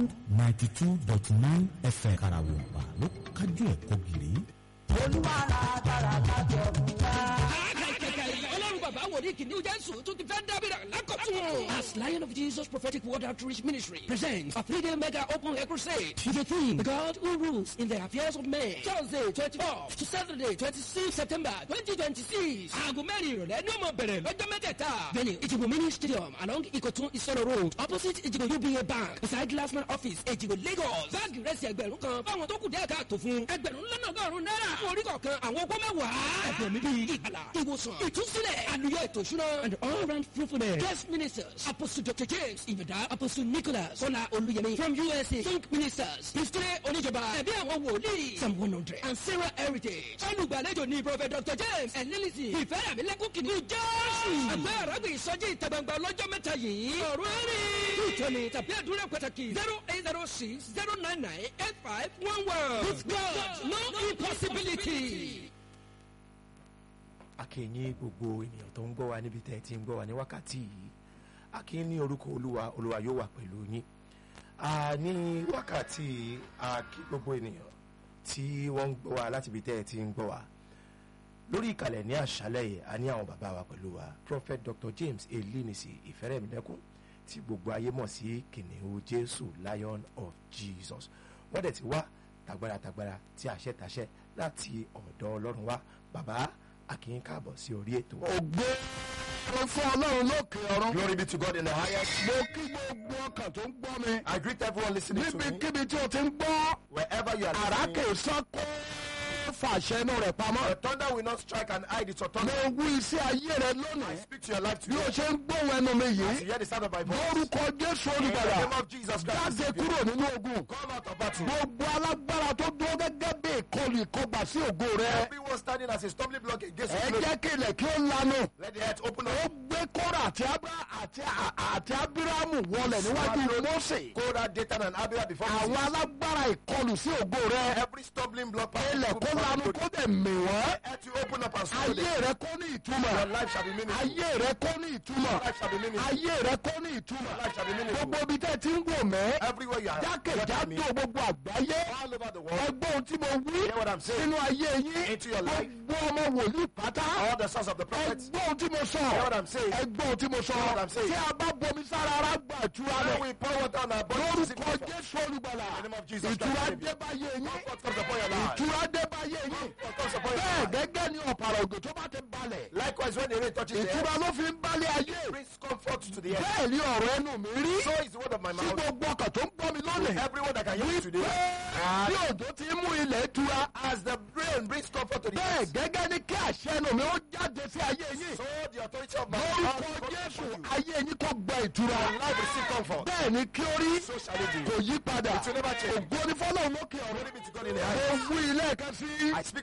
bond ninety two dot nine fm karawompa ló kájú ẹ̀kọ́ gírí. olúwa la dára kájọ mú wá. ọlọ́run bàbá wòlíì kìnìún jésù tún ti fẹ́ dábìrà lákọ̀tún. as lion of jesus prophetic word outreach ministry presents a three-day mega open air crusade with the theme god who rules in the affairs of men thursday twenty-four to saturday twenty-six september twenty twenty-six aago mẹ́rin ìrọ̀lẹ́ ní ọmọ bẹ̀rẹ̀ lọ́jọ́ mẹ́tẹ̀ẹ̀ta venue ìjìbò mini stadium along ikotun isoro road opposite ìjìbò uba bank beside glassman office ìjìbò lagos báàgì rẹsì ẹgbẹ̀rún kan fáwọn tó kù díẹ̀ káàtó fún ẹgbẹ̀rún lọ́nà ọgọ́rùn-ún náírà fún orí kọ̀ọ̀kan àwọn ọgbọ́n mẹ́wàá ẹ̀bùn mi bíi ìgbàlà ìwòsàn ìtúsílẹ̀ àlùyọ ètò ìṣúná and all round fruitfulness guest ministers apostle dr james ibada apostle nicholas kọ́lá olúyẹmí from usa think ministers pistole oníjọba ẹ̀bí àwọn wòlíì psalm one hundred and sarah heritage olùgbàlejò ní prophet dr james ẹ̀lẹ́lìsì ìfẹ́yàmílẹ́kùn kìíní jésù ẹgbẹ́ àràgbé ìsọjí ìta gbangba lọ́jọ́ mẹ́ta yìí ọ̀rọ̀ ẹ̀rí ìtọ́ni tàbí àdúrà pàtàkì zero eight zero six zero nine nine eight five one one with god no impossibility akínyìn gbogbo ènìyàn tó ń gbọ́ wa níbi tẹ́ ẹ ti ń gbọ́ wa ní wákàtí yìí akínyìn ní orúkọ olúwa olúwa yóò wà pẹ̀lú yín a ní wákàtí akí gbogbo ènìyàn tí wọ́n ń gbọ́ wa láti ibi tẹ́ ẹ ti ń gbọ́ wa lórí ìkàlẹ̀ ní àṣálẹ̀ yìí a ní àwọn bàbá wa pẹ̀lú wa prophet dr james elinisi ìfẹ́rẹ̀mílẹ́kùn tí gbogbo ayé mọ̀ sí kìnìún jésù lion of jesus wọ́n dẹ̀ ti wá tagbára tagbára tí àṣẹ tàṣẹ láti ọ̀dọ̀ ọlọ́run wa bàbá akin káàbọ̀ sí orí ètò. ògbé fún ọlọ́run lókè ọ̀run. glory be to god in the highest. mo kí gbogbo ọkàn tó ń gbọ́ mi. i greet everyone listening to me. níbikíbi tí o ti ń gbọ́. wherever you are àràkè sọ́kó fàṣẹ inú rẹ̀ pamọ́. the thunder will not strike and hide its mo autonomy. wí sí ayé rẹ I lónìí. speak to your life bí o today. ṣe ń gbóhùn ẹnu mi As you yìí. hear the sound of my voice. lórúkọ jésù In the olùgbàlà. name of Jesus Christ. jáde kúrò nínú ogun. Come out of battle. gbogbo alágbára tó dúró gẹ́gẹ́ bí ìkọlù ìkọgbà sí ògo rẹ. Everyone standing as a stumbling block against ẹ your glory. jẹ́ kí ilẹ̀ kí ó lanu. Let the earth open ó up. gbé kóra àti abra àti àti abiramu wọlẹ̀ níwájú mose. Korah, Dathan, and Abiram before àwọn Moses. alágbára ìkọlù sí ògo rẹ. Every stumbling block. ilẹ̀ kó lanu kó dẹ̀ mì wọ́n. Earth will open up and swallow ayé them. rẹ kó ní Your ìtumọ̀. life shall be meaningful. ayé rẹ kó ní ìtumọ̀. Your life shall be meaningful. ayé rẹ kó ní ìtumọ̀. Life shall be meaningful. gbogbo ibi tẹ́ ti ń wò mẹ́. Everywhere you are. jákèjádò gbogbo àgbáyé. All over the world. ẹgbẹ́ ohun tí mo wí Hear what I'm saying. sínú ayé yín. Into your life. gbogbo ọmọ wòlíì pátá. All the sons of the prophets. ẹgbẹ́ ohun tí mo sọ. Hear what I'm saying. ẹgbẹ́ ohun tí mo sọ. Hear what I'm saying. tí a bá bomi sára ara gbà ìtura When rẹ̀. we pour water on our bodies. receive lórúkọ comfort. jésù olùgbàlà. In the name of Jesus Christ, ìtura Savior. dé báyé yín. Comfort comes upon your life. ìtura dé báyé yín. Comfort comes upon your bẹ́ẹ̀ life. gẹ́gẹ́ ni ọ̀pàrà ògè tó bá ti balẹ̀. Likewise, when the rain touches the ìtura earth, ló fi ń balẹ̀ ayé. it brings comfort to the earth. bẹ́ẹ̀ ni ọ̀rọ̀ ẹnu mi rí. So is the word of my tí mouth. gbogbo ọkàn tó ń gbọ́ mi lónìí. Everyone that can hear me today. bí òjò ti mú ilẹ̀ tura. As the rain brings comfort to the bẹ́ẹ̀ earth, gẹ́gẹ́ ni kí àṣẹ ẹnu mi ó jáde sí ayé yín. so the authority of my mouth lórúkọ will jésù comfort you. ayé yín kò gba ìtura. Your life will receive comfort. bẹ́ẹ̀ ni kí ó rí. So shall it be. kò yí padà. It will never change. ògo ni fọ́lọ́run lókè ọ̀run. Glory be to God in the mo highest. wí ilé ẹ̀ka sí. I speak